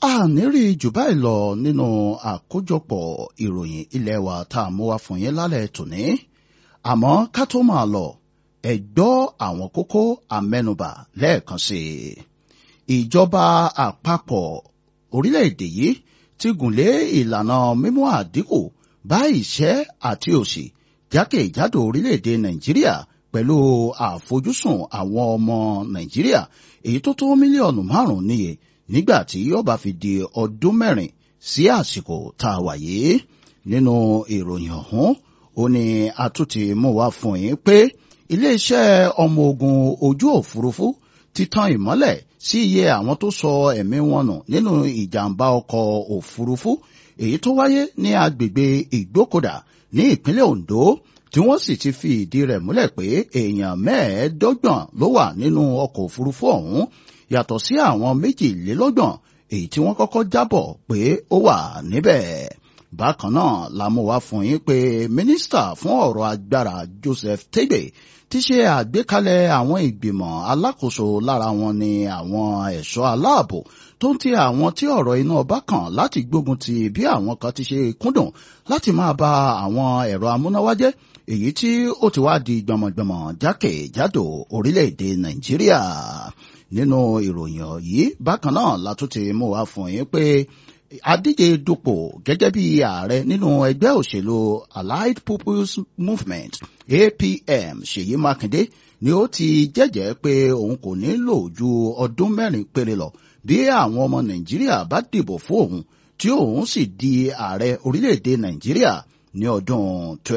a ní rí jù báyìí lọ nínú àkójọpọ̀ ìròyìn ilé wa tá a mú wá fún yín lálẹ́ tòní àmọ́ ká tó máa lọ ẹ gbọ́ àwọn kókó amẹ́nubà lẹ́ẹ̀kan sí i ìjọba àpapọ̀ orílẹ̀-èdè yìí ti gùnlé ìlànà mímú àdínkù bá ìṣẹ́ àti òṣì jákèjádò orílẹ̀-èdè nàìjíríà pẹ̀lú àfojúsùn àwọn ọmọ nàìjíríà èyí tó tó mílíọ̀nù márùn-ún níye nígbà tí yóò bá fi di ọdún mẹ́rin sí àsìkò tá a wà yìí nínú ìròyìn ọ̀hún ó ní a tún ti mú wá fún yín pé iléeṣẹ́ ọmọ ogun ojú òfurufú ti tan ìmọ́lẹ̀ sí iye àwọn tó sọ ẹ̀mí wọn nù nínú ìjàmbá ọkọ̀ òfurufú èyí tó wáyé ní agbègbè ìgbókòdá ní ìpínlẹ̀ Ondo tí wọ́n sì ti fi ìdí rẹ̀ múlẹ̀ pé èèyàn mẹ́ẹ̀ẹ́dọ́gbọ̀n ló wà nínú ọkọ̀ òfurufú ọ̀hún yàtọ̀ sí àwọn méjìlélọ́gbọ̀n èyí tí wọ́n kọ́kọ́ jábọ̀ pé ó wà níbẹ̀. bákan náà la mú wá fún yín pé mínísítà fún ọ̀rọ̀ agbára Joseph Tebe ti ṣe àgbékalẹ̀ àwọn ìgbìmọ̀ alákòóso lára wọn ni àwọn ẹ̀ṣọ́ aláàbò tó ń ti àwọn tí ọ̀rọ̀ iná ọba kàn láti gbógun ti bí àwọn kan ti ṣe kúndùn láti máa ba àwọn ẹ̀rọ amúnáwá jẹ́ èyí tí ó ti wá di gbọmọgbọmọ jákèjádò orílẹ̀-èdè Nàìjíríà nínú ìròyìn yìí bákan náà la tún ti mú wá fún yín pé adíje dupò gẹ́gẹ́ bí ààrẹ nínú ẹgbẹ́ òṣèlú Allied People's Movement APM Ṣèyí Mákindé ni ó ti jẹ́jẹ́ pé òun kò ní lò ju ọdún mẹ́rin péré lọ bí àwọn ọmọ Nàìjíríà bá dìbò fún òun tí òun sì di ààrẹ orílẹ̀-èdè Nàìjíríà ní ọdún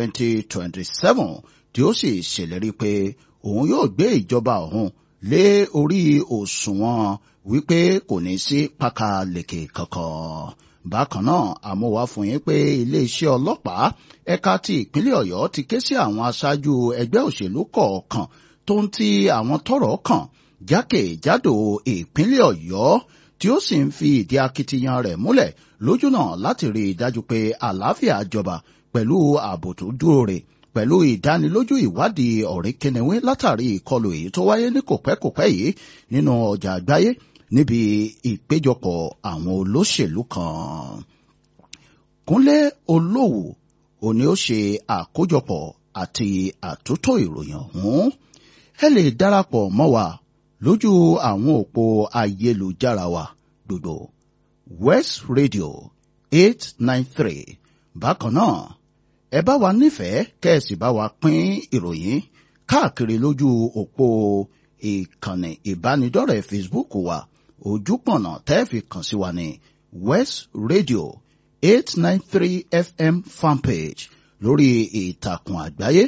2027 tí ó sì ṣèlérí pé òun yóò gbé ìjọba òun lé orí òṣùwọ̀n wípé kò ní sí pákáleke kankan. bákan náà àmúwá fún yín pé iléeṣẹ́ ọlọ́pàá ẹ̀ka ti ìpínlẹ̀ ọ̀yọ́ ti ké sí àwọn aṣáájú ẹgbẹ́ òṣèlú kọ̀ọ̀kan tó ń ti àwọn tọ́rọ̀ kàn jákèjádò ìpínlẹ̀ ọ̀yọ́ tí ó sì ń fi ìdí akitiyan rẹ̀ múlẹ̀ lójúnà láti rí i dájú pé àlàáfíà jọba pẹ̀lú ààbò tó dúró rè pẹ̀lú ìdánilójú ìwádìí ọ̀rẹ́ kẹnẹwé látàrí ìkọlù èyí tó wáyé ní kòpẹ́kòpẹ́ yìí nínú ọjà àgbáyé níbi ìpéjọpọ̀ àwọn olóṣèlú kan. Kúnlé Olówù òní ó ṣe àkójọpọ̀ àti àtúntò ìròyìn ọ̀hún. ẹ lè darapọ̀ mọ́ wa lójú àwọn òpó ayélujára wa gbogbo West Radio eight nine three bákan náà ẹ bá wa nífẹ̀ẹ́ kẹ́ẹ̀sì bá wa pín ìròyìn káàkiri lójú òpó ìkànnì ìbánidọ́rẹ̀ẹ́ Facebook wa ojúpọ̀nà tẹ́ẹ̀fì kàn sí wa ní West Radio eight nine three FM fanpage lórí ìtàkùn àgbáyé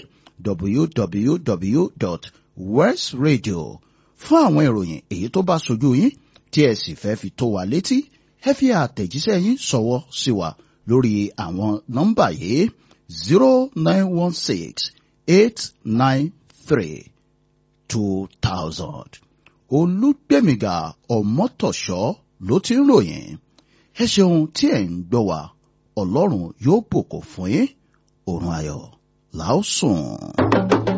www.westradio fún àwọn ìròyìn èyí tó bá sojú yín tí ẹ sì fẹ́ fi tó wa létí ẹ fi àtẹ̀jíṣẹ́ yín ṣọwọ́ sí wa lórí àwọn nọ́mbà yìí zero nine one six eight nine three two thousand. olùgbèmíga ọmọtọ̀ṣọ́ ló ti ń ròyìn ẹ ṣeun tí ẹ̀ ń gbọ́ wa ọlọ́run yóò bùkún fún yín òrùn ayọ̀ làásùn.